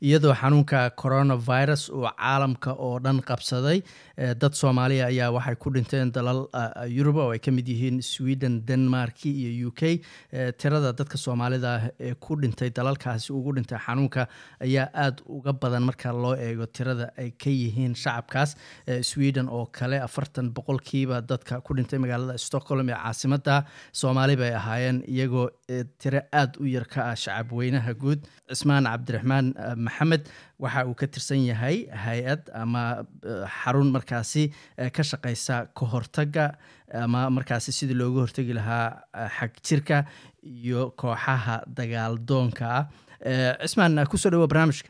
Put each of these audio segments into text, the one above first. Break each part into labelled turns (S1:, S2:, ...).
S1: iyadoo xanuunka coronavirus uu caalamka oo dhan qabsaday dad soomaaliya ayaa waxay ku dhinteen dalal yurub oo ay ka mid yihiin sweden denmark iyo u k tirada dadka soomaalida ah ee ku dhintay dalalkaasi ugu dhintay xanuunka ayaa aada uga badan marka loo eego tirada ay ka yihiin shacabkaas sweden oo kale afartan boqolkiiba dadka ku dhintay magaalada stockholm ee caasimada soomaali bay ahaayeen iyagoo tiro aada u yar ka ah shacab weynaha guud cismaan cabdiraxmaan maxamed waxa uu ka tirsan yahay hay-ad ama xarun markaasi ka shaqeysa ka hortaga ama markaasi sidii looga hortegi lahaa xag jirka iyo kooxaha dagaal doonka ah cismaan kusoo dhawoa barnaamijka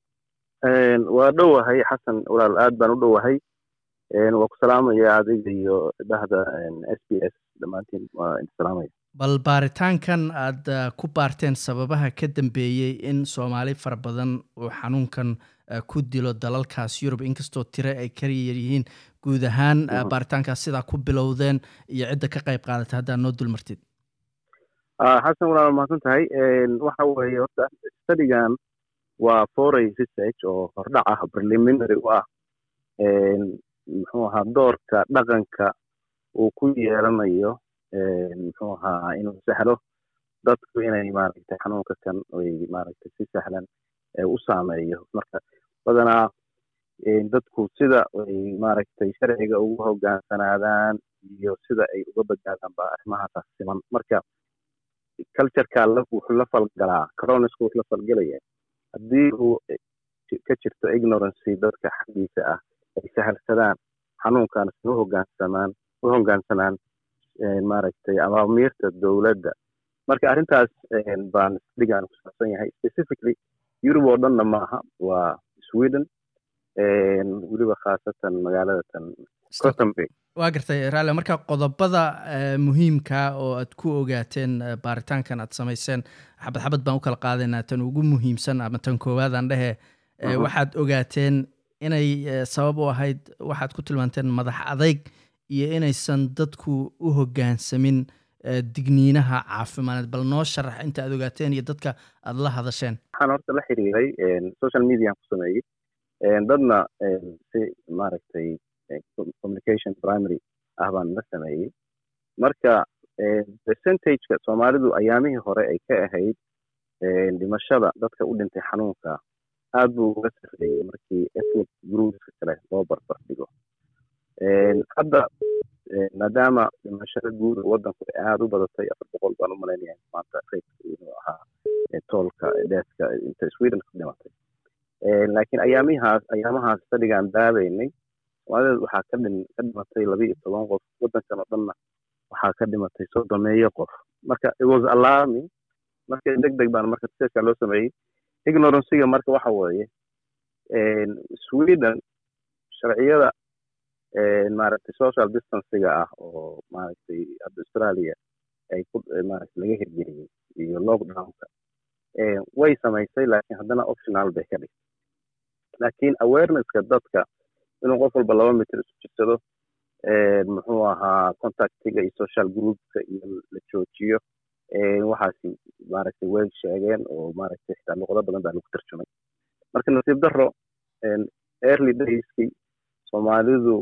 S2: waa dhowahay xasan walaal aad baan u dhowahay waa ku salaamaya adiga iyo dhahda s b s dhammaantiin waa salaamaya
S1: bal baaritaankan aad ku baarteen sababaha ka dambeeyey in soomaali fara badan uu xanuunkan ku dilo dalalkaas yurub inkastoo tire ay ka yaryihiin guud ahaan baaritaankaas sidaa ku bilowdeen iyo cidda ka qayb qaadatay haddaa noo dulmartid
S2: xasan walaal mahadsan tahay waxa weeye horta studigan waa foray research oo hordhac ah preliminary u ah muxuu ahaa doorka dhaqanka uu ku yeelanayo muxuu ahaa inuu sahlo dadku inay maaragtay xanuunka kan ay maaragtay si sahlan u saameeyo marka badanaa dadku sida ay maaragtay sharciga ugu hogaansanaadaan iyo sida ay uga badbaadaan baa arrimahaas siman marka cultureka wuxuu la falgalaa coronisku wuxuu la falgelaya haddii uu ka jirto ignorancy dadka xaggiisa ah ay sahalsadaan xanuunkan u hogaansamaan u hogaansanaan maaragtay amaamiirta dowladda marka arrintaas baan dhigaan ku saabsan yahay specifically yurub oo dhanna maaha waa sweden weliba khaasatan magaalada tan cottenburg
S1: waa gartay raale marka qodobada muhiimka oo aad ku ogaateen baaritaankan aad samayseen xabad xabad baan u kala qaadaynaa tan ugu muhiimsan ama tan koowaad aan dhehe waxaad ogaateen inay sabab u ahayd waxaad ku tilmaanteen madax adayg iyo inaysan dadku u hogaansamin digniinaha caafimadeed bal noo sharax inta aad ogaateen iyo dadka aad la hadasheen
S2: waxaan horta la xiriiray social mediaan ku sameeyey dadna si maaragtay communication primary ah baan la sameeyey marka percentageka soomaalidu ayaamihii hore ay ka ahayd dhimashada dadka u dhintay xanuunka aad buu uga sarreeyey markii ethnic groupska kale loo barbar dhigo hadda maadaama dhimashada guud waddanku ay aada u badatay afar boqol baan u malaynaya maanta raydka inuu ahaa toolka dheeska inta sweden ku dhimatay laakiin ayaamihaas ayaamahaas fadhigaan daabaynay soomaalida waxaa ka dhin ka dhimatay laba iyo toban qof waddankan oo dhanna waxaa ka dhimatay soddomeeyo qof marka it was alarming marka deg deg baan marka researchka loo sameeyey ignorancyga marka waxa weeye sweden sharciyada maaragtay social distancega ah oo maaragtay hadda australia ay ku maaragtay laga hirgeliyey iyo lockdownka way samaysay laakiin haddana optional bay ka dhigtay laakiin awarenesska dadka inuu qof walba laba mitir isu jirsado muxuu ahaa contactiga iyo social groupka iyo la joojiyo waxaasi maaragtay way sheegeen oo maaragtay xitaa luqado badan baa lagu tarjumay marka nasiib daro early dayskii soomaalidu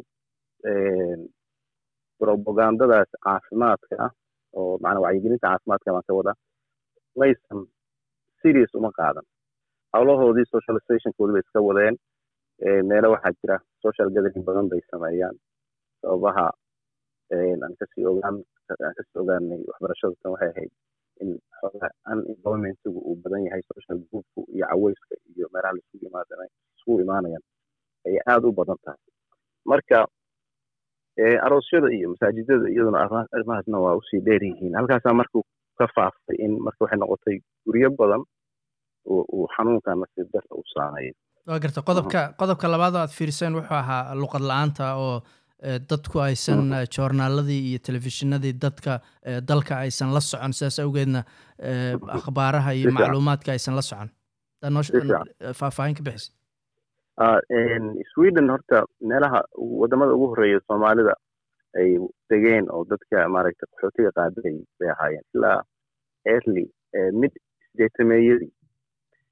S2: propagandadaas caafimaadka ah oo macnaa wacyigelinta caafimaadka baan ka wadaa maysan serious uma qaadan howlahoodii socializationkoodi bay iska wadeen meelo waxaa jira social gathering badan bay sameeyaan sababaha aan kasii ogaan aan kasii ogaanay waxbarashada tan waxay ahayd in xoogaa unemploymentigu uu badan yahay social groupku iyo caweyska iyo meelaha laisugu imaadana isugu imaanayaan ay aada u badan tahay marka aroosyada iyo masaajidada iyaduna arrimahaasna waa usii dheer yihiin halkaasaa markuu ka faaftay in marka waxay noqotay guryo badan uu xanuunkan nasiib darta u saameeyo
S1: waa garta qodobka qodobka labaad oo aad fiiriseen wuxuu ahaa luqad la-aanta oo dadku aysan joornaaladii iyo telefishinadii dadka dalka aysan la socon sidaas awgeedna akhbaaraha iyo macluumaadka aysan la socon faahfaahin ka bixisa
S2: sweden horta meelaha wadamada ugu horeeya soomaalida ay degeen oo dadka maaragtay qaxootiga qaabilay bay ahaayeen ilaa early mid sideetameeyadii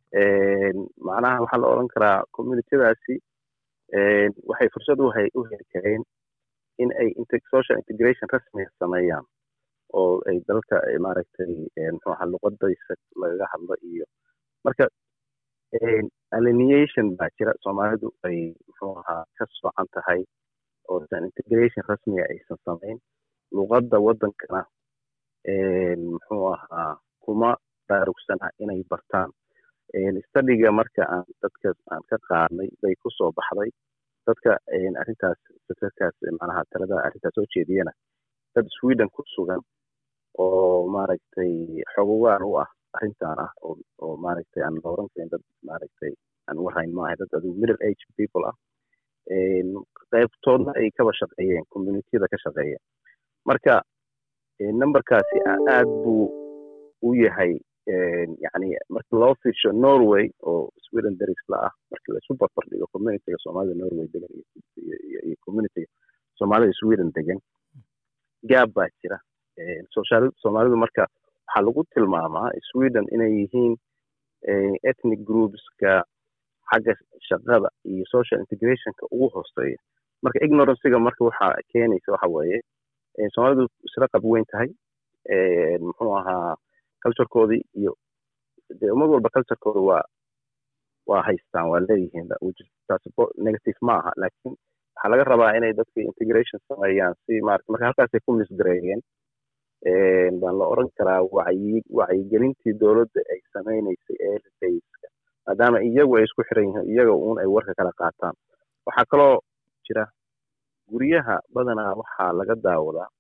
S2: macnaha waxaa la odhan karaa communitadaasi waxay fursad u heli kareen in ay social integration rasmiga sameeyaan oo ay dalka maaragtay muxuu ahaa luqadaysa lagaga hadlo iyo marka alineation baa jira soomaalidu ay muxuu ahaa ka socan tahay oosan integration rasmiga aysan samayn luqadda waddankana muxuu ahaa kuma baarugsana inay bartaan studiga marka aan dadka aan ka qaadnay bay ku soo baxday dadka arrintaas fikirkaas macnaha talada arrintaas soo jeediyana dad sweden ku sugan oo maaragtay xogogaan u ah arrintan ah oo maaragtay aan la oran karin dad maaragtay aan warayn maaha dad adigu middle age people ah qaybtoodna ay kaba shaqeeyeen communityada ka shaqeeyeen marka numberkaasi aad buu u yahay yani marka loo fiirsho norway oo sweden darisla ah marka laisu barbar dhigo communityga soomaalida norway degan iyo communityga soomaalida sweden degan gaab baa jira soomaalidu marka waxaa lagu tilmaamaa sweden inay yihiin ethnic groupska xagga shaqada iyo social integrationka ugu hooseeya marka ignorancega marka waxaa keenaysa waxa weeye soomaalidu isla qab weyn tahay muxuu ahaa culturekoodii iyo dee ummad walba culturekooda waa waa haystaan waa leeyihiin taas negative ma aha laakiin waxaa laga rabaa inay dadka integration sameeyaan si maarata marka halkaasay ku misgareeyeen baan la oran karaa wacyi wacyigelintii dowladda ay samaynaysay eedayska maadaama iyagu ay isku xiran yihiin iyaga uun ay warka kala qaataan waxaa kaloo jira guryaha badanaa waxaa laga daawadaa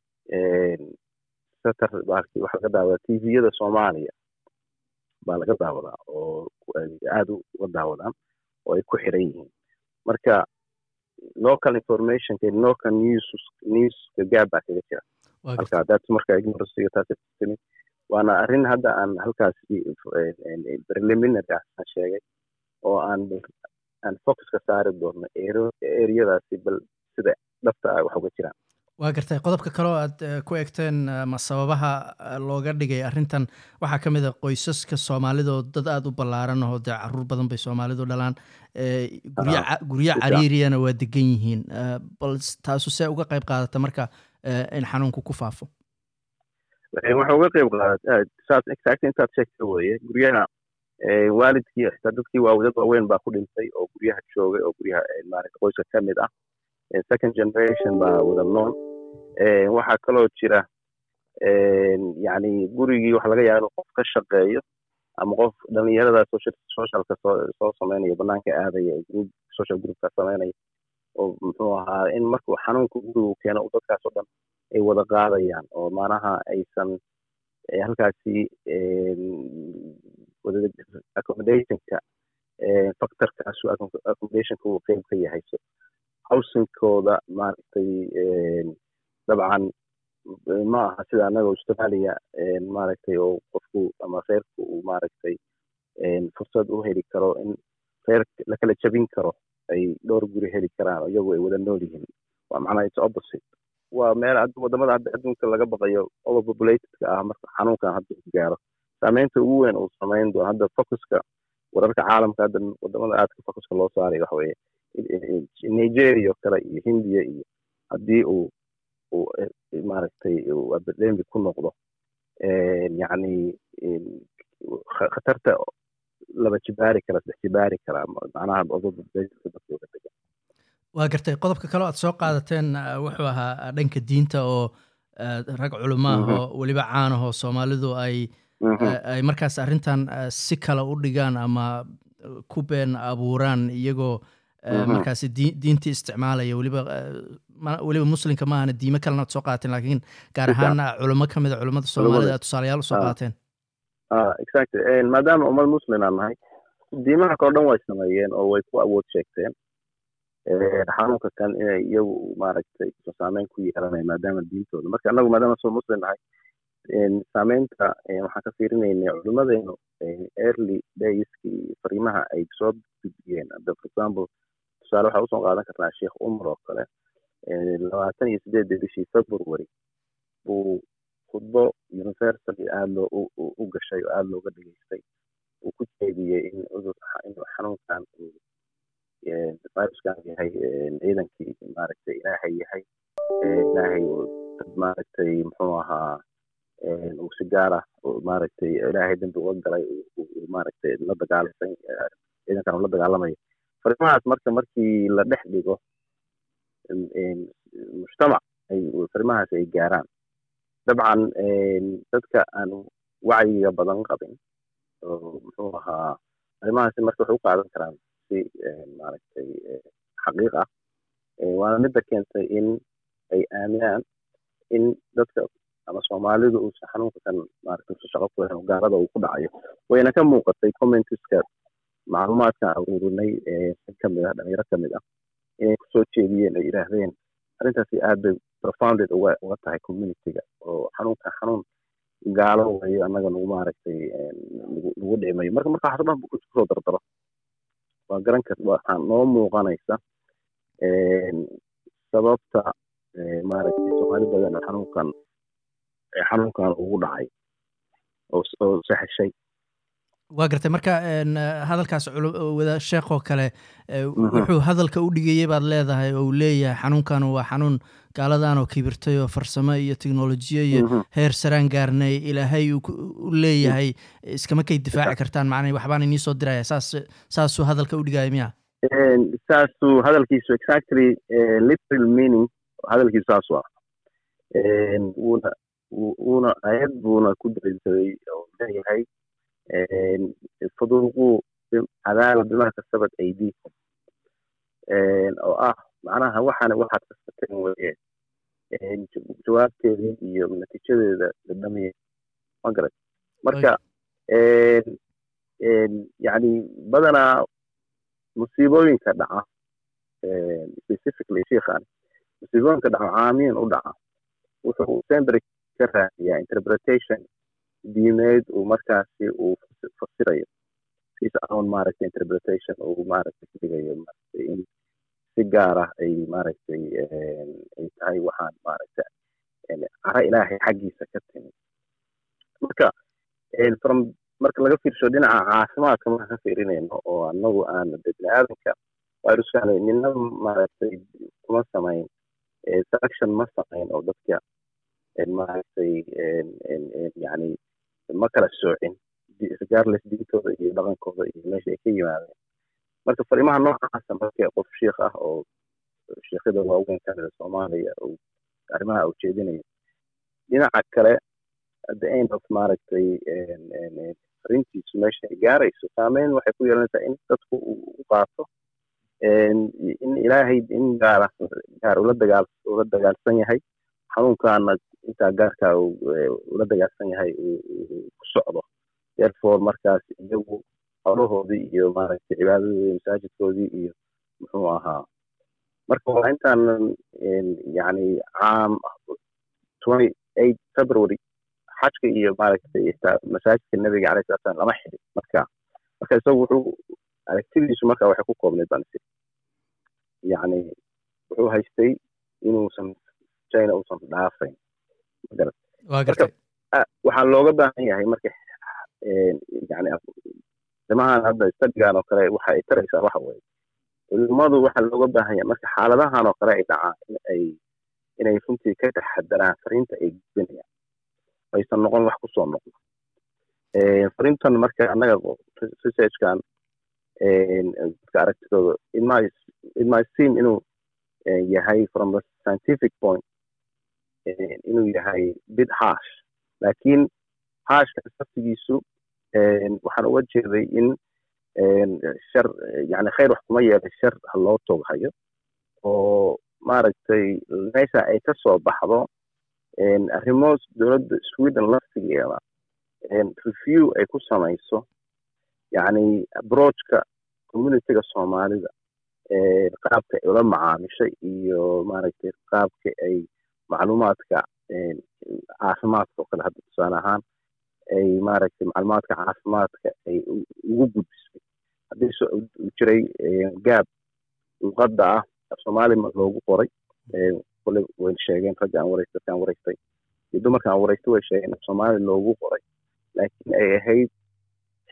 S2: satar waxaa laga daawadaa tviyada soomaaliya baa laga daawadaa oo aad uga daawadaan oo ay ku xiran yihiin marka local informationka local news newska gaab baa kaga jira halka that's marka ignorancega taas timid waana arrin hadda aan halkaas preliminary ah aan sheegay oo aan aan focuska saari doonno ereyadaasi bal sida dhabta ah wax uga jiraan
S1: waa gartay qodobka kaleo aad ku egteen ma sababaha looga dhigay arrintan waxaa ka mid a qoysaska soomaalida oo dad aada u ballaaran oo dee caruur badan bay soomaalidu dhalaan guryo cariiriyana waa degan yihiin bal taasu see uga qayb qaadata marka in xanuunku ku faafo
S2: waxa uga qayb qaadata saas exact intaad sheegta weeye guryaha waalidkii xitaa dadkii waa dad waaweyn baa ku dhintay oo guryaha joogay oo guryaha maarata qoyska ka mid ah second generation baa wada nool waxaa kaloo jira yani gurigii waxa laga yaaba inuu qof ka shaqeeyo ama qof dhalinyarada socialka soo sameynaya banaanka aadaya group social groupka sameynaya oo muxuu ahaa in markuu xanuunka gurigu keeno dadkaas oo dhan ay wada qaadayaan oo maanaha aysan halkaasi accommodationka factorkaasu accommodationka uu qeyb ka yahay howsinkooda maaragtay dabcan ma aha sida annaga australia maaragtay oo qofku ama reerku uu maaragtay fursad u heli karo in reer lakala jabin karo ay dhowr guri heli karaan iyagu ay wada nool yihiin waa macnaha its opposite waa meel wadamada hadda adduunka laga baqayo overpopulatedka ah marka xanuunkan hadda ku gaaro saameynta ugu weyn uu samayn doono hadda focuska wararka caalamka hadda wadamada aadka focuska loo saaray waxa weeye nigeria oo kale iyo hindiya iyo haddii uu uu maaragtay epidemic ku noqdo yacni khatarta laba jibaari kara saddex jibaari kara macnaha dadka dadkooga degan
S1: waa gartay qodobka kaleo aad soo qaadateen wuxuu ahaa dhanka diinta oo rag culimo ah oo weliba caanahoo soomaalidu ay ay markaas arrintan si kale u dhigaan ama ku been abuuraan iyagoo markaasi diintii isticmaalaya weliba weliba muslimka maahana diimo kalena ad soo qaateen laakiin gaar ahaan culimo ka mid a culimmada soomaalida aad tusaalayaal usoo qaateen
S2: exactly maadaama ummad muslim aan nahay diimaha kao dhan way sameeyeen oo way ku awood sheegteen xanuunka kan inay iyagu maaragtay saameyn ku yeelanaya maadaama diintooda marka annagu maadaama soo muslim nahay saameynta waxaan ka fiirinaynay culimadeenu early dayskii fariimaha ay soo gudbiyeen for example tusaale waxaa usoo qaadan karnaa sheekh umar oo kale labaatan iyo sideedda bishii february buu khudbo universally aada loo u gashay oo aada looga dhegeystay uu ku jeediyey in cudur inuu xanuunkan uu viruskan yahay ciidankii maaragtay ilaahay yahay ilaahay dad maaragtay muxuu ahaa uu si gaara maaragtay ilaahay dambi uga galay maaragtay la dagaalamay ciidankan uu la dagaalamayo fariimahaas marka markii la dhex dhigo mujtamac ay fariimahaas ay gaaraan dabcan dadka aan wacyiga badan qabin oo muxuu ahaa arrimahaasi marka waxay u qaadan karaan si maaragtay xaqiiq ah waana midda keentay in ay aaminaan in dadka ama soomaalidu uusan xanuunka kan maaragtay usa shaqo ku lahayn gaalada uu ku dhacayo wayna ka muuqatay commentiska macluumaadkan aruurinay si kamid ah dhalinyaro kamid ah inay kusoo jeediyeen ay yidhaahdeen arrintaasi aad bay profounded uga uga tahay communityga oo xanuunka xanuun gaalo wayo annaga nagu maaragtay nagu dhicimayo marka marka waxaas dhan kusoo dardaro waa garan kar waxaa noo muuqanaysa sababta maaragtay soomaali badan oo xanuunkan xanuunkan ugu dhacay oo sahashay
S1: waa gartay marka hadalkaas wada sheekoo kale wuxuu hadalka u dhigayay baad leedahay oo uu leeyahay xanuunkan waa xanuun gaaladan oo kibirtay oo farsamo iyo teknolojiya iyo heer saraan gaarnay ilaahay u leeyahay iskama kay difaaci kartaan macnay waxbaan inii soo diraya saas saasuu hadalka u dhigaya miya
S2: saasuu hadalkiisu exactly literal meaning hadalkiisu saas waa wuuna wuuna ayad buuna ku daliilsaday oo leeyahay faduuquu cadaaba bimaa kasabat aydiikum oo ah macnaha waxaana waxaad kasateen weye jawaabteedii iyo natiijadeeda dhamiya ma garat marka yani badanaa musiibooyinka dhaca specifically sheikhan musiibooyinka dhaca caamiyan u dhaca wuxuu sembry ka raadiyaa interpretation diimeed uu markaasi uu fasirayo his own maaragtay interpretation uu maaragtay ka dhigayo maaragtay in si gaar ah ay maaragtay ay tahay waxaan maaragtay cara ilaahay xaggiisa ka timi marka from marka laga fiirsho dhinaca caafimaadka marka ka fiirinayno oo anagu aan de bini aadamka viruskan nina maaragtay kuma samayn selection ma samayn oo dadka maaragtay yani ma kala soocin regardless diintooda iyo dhaqankooda iyo meesha ay ka yimaadeen marka fariimaha noocaasa marka qof shiikh ah oo shiikhada waaweyn kamida soomaaliya arrimaha uu jeedinayo dhinaca kale at the end of maaragtay fariintiisu meesha ay gaarayso saameyn waxay ku yeelanaysaa in dadku u qaato in ilaahay in gaara gaar ula dagaal ula dagaalsan yahay xanuunkaana intaa gaarkaa ula dagaalsan yahay ku socdo therefore markaas iyagu howlahoodii iyo maaragtay cibaadadoodii masaajidkoodii iyo muxuu ahaa marka waa intaan yani caam twenty eight february xajka iyo maaragtay masaajidka nebiga alayh salatu salam lama xidhin marka marka isagu wuxuu aragtidiisu marka waxay ku koobnayd baan isi yani wuxuu haystay inuusan china uusan dhaafayn magarat marka waxaa looga baahan yahay marka yani arrimahan hadda stadigan oo kale waxa ay taraysaa waxa weeye culimadu waxaa looga baahan yahay marka xaaladahan oo kale ay dhacaan in ay inay runtii ka taxadaraan fariinta ay gudbinayaan aysan noqon wax kusoo noqdo fariintan marka annaga researchkan dadka aragtidooda it might seem inuu yahay from the scientific point inuu yahay bid harsh laakiin hashka saftigiisu waxaan uga jeeday in shar yani khayr wax kuma yeelay shar ha loo tooghayo oo maaragtay meesha ay ka soo baxdo arrimo dowladda sweden laftigeeda review ay ku samayso yani approachka communityga soomaalida qaabka ay ula macaamishay iyo maaragtay qaabka ay macluumaadka caafimaadka oo kale hadda tusaale ahaan ay maaragtay macluumaadka caafimaadka ay ugu gudbisay haddii jiray gaab luqadda ah soomaali loogu qoray kule way sheegeen ragga aan waraystay dadkaan waraystay iyo dumarka aan waraystay way sheegeen soomaali loogu qoray laakiin ay ahayd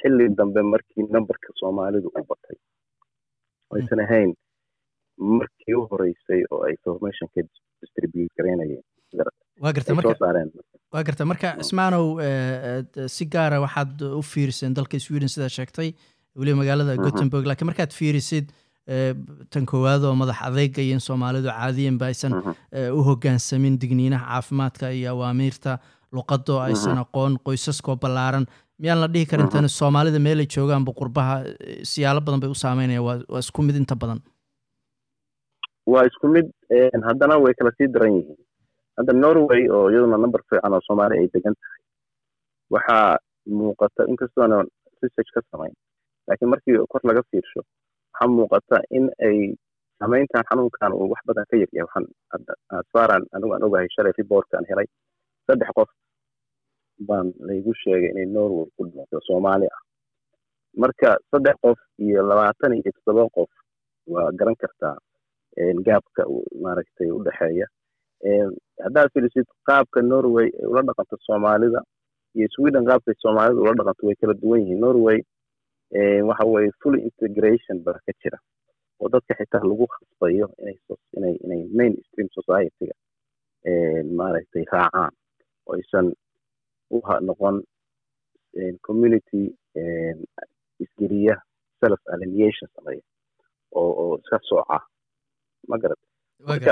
S2: xilli dambe markii numberka soomaalidu u batay aysan ahayn markii u horeysay oo ay formationka distribute garaynayeen
S1: waa garta marka waa garta marka ismaanow si gaara waxaad u fiiriseen dalka sweden sidaa sheegtay weliba magaalada gothenburg lakiin markaad fiirisid tan koowaad oo madax adeyga iyo in soomaalidu caadiyan ba aysan u hogaansamin digniinaha caafimaadka iyo awaamiirta luqadoo aysan aqoon qoysaskoo ballaaran miyaan la dhihi karin tani soomaalida meelay joogaanba qurbaha siyaalo badan bay u saameynaya waa isku mid inta badan
S2: waa isku mid haddana way kala sii daran yihiin hadda norway oo iyaduna number fiican oo soomaali ay degan tahay waxaa muuqata inkastoona research ka samayn laakiin markii kor laga fiirsho waxaa muuqata in ay samayntan xanuunkan uu wax badan ka yaryahay waxaan asfaran anigu aan ogahay shalay reportkaan helay saddex qof baan laygu sheegay inay norway ku dhimato soomaali ah marka saddex qof iyo labaatan iyo toddoba qof waa garan kartaa gaabka maaragtay u dhexeeya haddaad fiirisid qaabka norway ay ula dhaqanto soomaalida iyo sweden qaabkay soomaalida ula dhaqanto way kala duwan yihiin norway waxa weye full integration ba ka jira oo dadka xitaa lagu khasbayo inay inay main stream society-ga maaragtay raacaan oo aysan u noqon community isgeriya self alienation sameeya oo oo iska sooca ma garat marka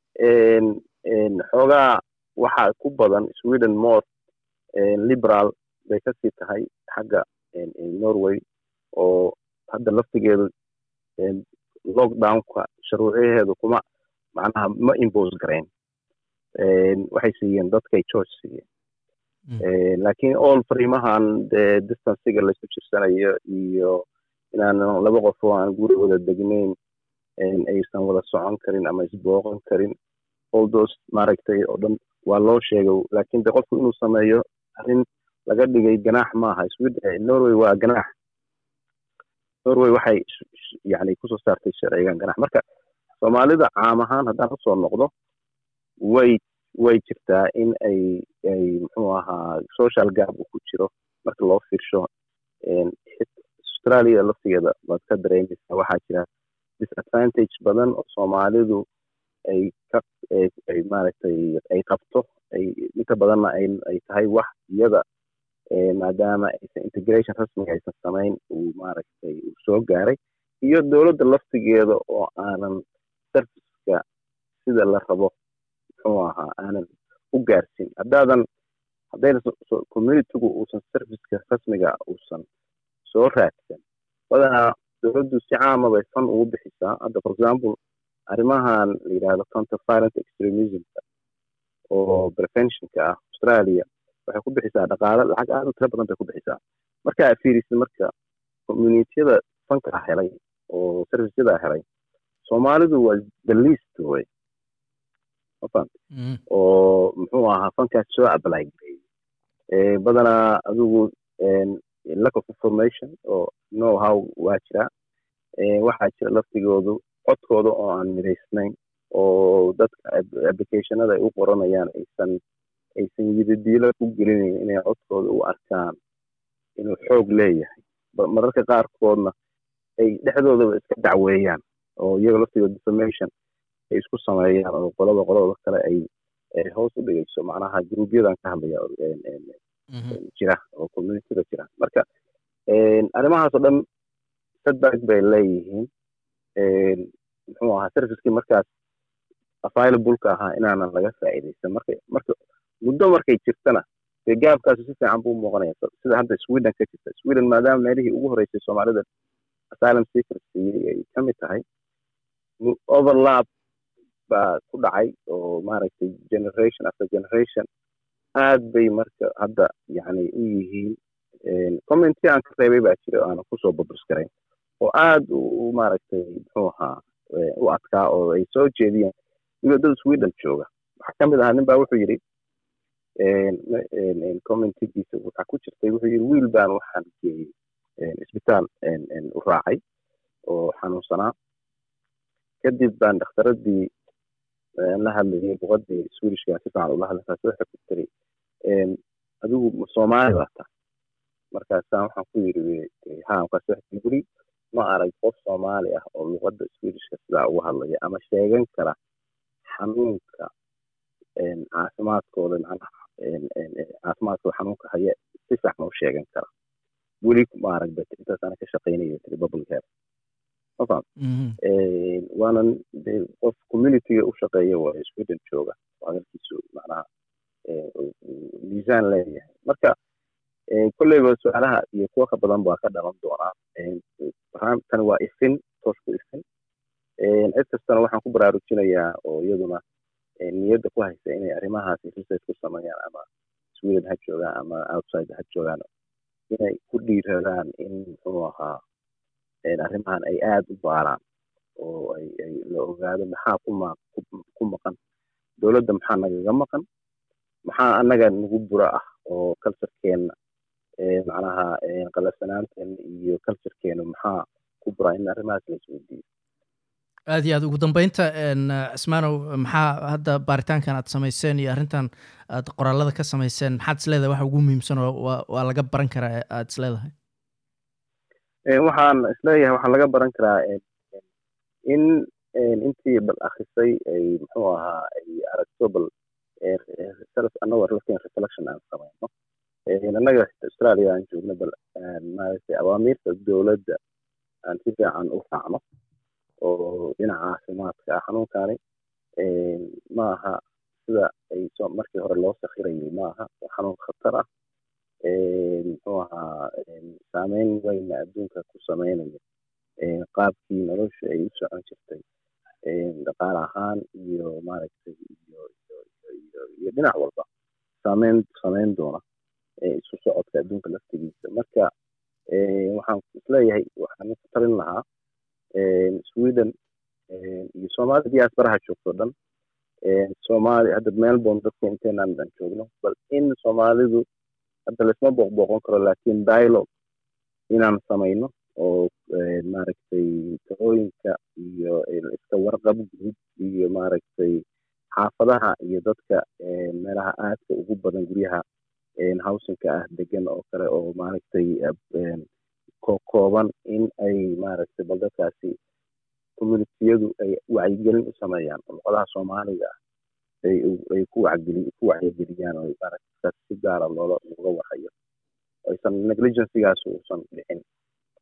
S2: xoogaa waxaa ku badan sweden more liberal bay kasii tahay xagga norway oo hadda laftigeedu lockdownka sharuuciyaheedu kuma macnaha ma impose garayn waxay siiyeen dadkay choice siiyeen laakiin all fariimahan dee distanciga laisku jirsanayo iyo inaan laba qof oo aan guri wada degnayn aysan wada socon karin ama isbooqan karin all those maaragtay oo dhan waa loo sheegay laakiin de qofku inuu sameeyo arrin laga dhigay ganaax maaha norway waa ganaax norway waxay yani kusoo saartay sharcigan ganaax marka soomaalida caam ahaan haddaan usoo noqdo way way jirtaa in ay ay muxuu ahaa social gap uu ku jiro marka loo fiirsho australia laftigeeda waad ka dareemaysaa waxaa jira disadvantage badan oo soomaalidu ay ka ay maaragtay ay qabto ay inta badanna ay ay tahay wax iyada maadaama aysan integration rasmiga aysan samayn uu maaragtay uu soo gaaray iyo dowladda laftigeeda oo aanan serviceka sida la rabo muxuu ahaa aanan u gaarsin haddaadan haddayna communitygu uusan serviceka rasmiga uusan soo raadsan badanaa dowladdu si caama bay fan ugu bixisaa hadda for example arrimahan la yidhahdo counter violent extremismka oo preventionka ah australia waxay ku bixisaa dhaqaale lacag aad u tiro badan bay ku bixisaa marka aad fiirisid marka communitiyada fanka ah helay oo serviceyada helay soomaalidu waa the least way mafahant oo muxuu ahaa fankaas soo apply gareeyey badanaa adigu lack of information oo know how waa jira waxaa jira laftigoodu codkooda oo aan midaysnayn oo dadka applicationada ay u qoranayaan aysan aysan yidadiilo ku gelinayn inay codkooda u arkaan inuu xoog leeyahay mararka qaarkoodna ay dhexdoodaba iska dacweeyaan oo iyaga laftigooda defamation ay isku sameeyaan oo qolada qolada kale ay hoos u dhigayso macnaha gruubyadan ka hadlaya jira oo communityda jira marka arrimahaasoo dhan setback bay leeyihiin muxuu ahaa servicekii markaas available-ka ahaa inaanan laga faa'iidaysan marka marka muddo markay jirtana dee gaabkaasi si fiican buu muuqanaya sida hadda sweden ka jirta sweden maadaama meelihii ugu horreysay soomaalida asylum seekers siiyey ay ka mid tahay overlap baa ku dhacay oo maaragtay generation after generation aad bay marka hadda yani u yihiin commenti aan ka reebay baa jira aanan kusoo babus garayn oo aad u maaragtay muxuu ahaa u adkaa oo ay soo jeediyeen weliba dad sweden jooga waxaa ka mid ahaa nin baa wuxuu yidhi commentigiisa waxaa ku jirtay wuxuu yidhi wiil baan waxaan geeyey isbitaal u raacay oo xanuunsanaa kadib baan dhakhtaradii la hadlayay luqadii swedishka si fiican ula hadlaysaas waxay ku tiri adigu soomaali baa tahay markaasaan waxaan ku yidhi ha markaas guri ma arag qof soomaali ah oo luqadda swedishka sidaa uga hadlaya ama sheegan kara xanuunka caafimaadkooda macnaha caafimaadkooda xanuunka haya si saxna u sheegan kara weli ma arag bet intaasana ka shaqaynaya tiri public health ma faham waanan de qof communityga u shaqeeya waayo sweden jooga hadalkiisu macnaha miisaan leeyahay marka kolleyba su-aalaha iyo kuwa ka badan baa ka dhalan doonaa tani waa ifin toosku ifin cid kastana waxaan ku baraarujinayaa oo iyaduna niyadda ku haysa inay arrimahaasi research ku sameeyaan ama sweden ha joogaan ama outside ha joogaan inay ku dhiiradaan in muxuu ahaa arrimahan ay aada u baaraan oo ay ay la ogaado maxaa ku ma ku maqan dowladda maxaa nagaga maqan maxaa annaga nagu bura ah oo culturekeena macnaha qalafsanaanteena iyo culturekeena maxaa ku bura in arrimahaas la isweydiiyo
S1: aad iyo aad ugu dambeynta cismaanow maxaa hadda baaritaankan aad samayseen iyo arrintan aad qoraalada ka samayseen maxaad isleedahay waxa ugu muhiimsan oo waa laga baran karaa aad isleedahay
S2: waxaan isleeyahay waxaa laga baran karaa in intii bal akrisay ay muxuu ahaa ay aragto bal annagoo lafteen reflection aan samayno annaga australia aan joogno bal maaragtay awaamiirta dowladda aan si fiican u raacno oo dhinaca caafimaadka ah xanuunkani ma aha sida ay markii hore loo sakhirayay ma aha xanuun khatar ah muxuu ahaa saameyn weyna adduunka ku sameynaya qaabkii nolosha ay u socon jirtay dhaqaale ahaan iyo maaragtay iyo iyo dhinac walba saameyn sameyn doona isu socodka adduunka laftigiisa marka waxaan isleeyahay waxaan ku talin lahaa sweden iyo soomaalida diasparaha joogto dhan soomaali hadda melbourne dadka inteenaan dhan joogno bal in soomaalidu hadda laisma booqbooqon karo laakiin dialogue inaan samayno oo maaragtay talooyinka iyo iska warqab guud iyo maaragtay xaafadaha iyo dadka meelaha aadka ugu badan guryaha howsinka ah degan oo kale oo maaragtay kooban in ay maaragtay bal dadkaasi communitiyadu ay wacyigelin u sameeyaan oo luqadaha soomaaliga ah ay ku wacyigeli ku wacyigeliyaan oo maaragtay si gaara loola looga warhayo aysan negligencygaas uusan dhicin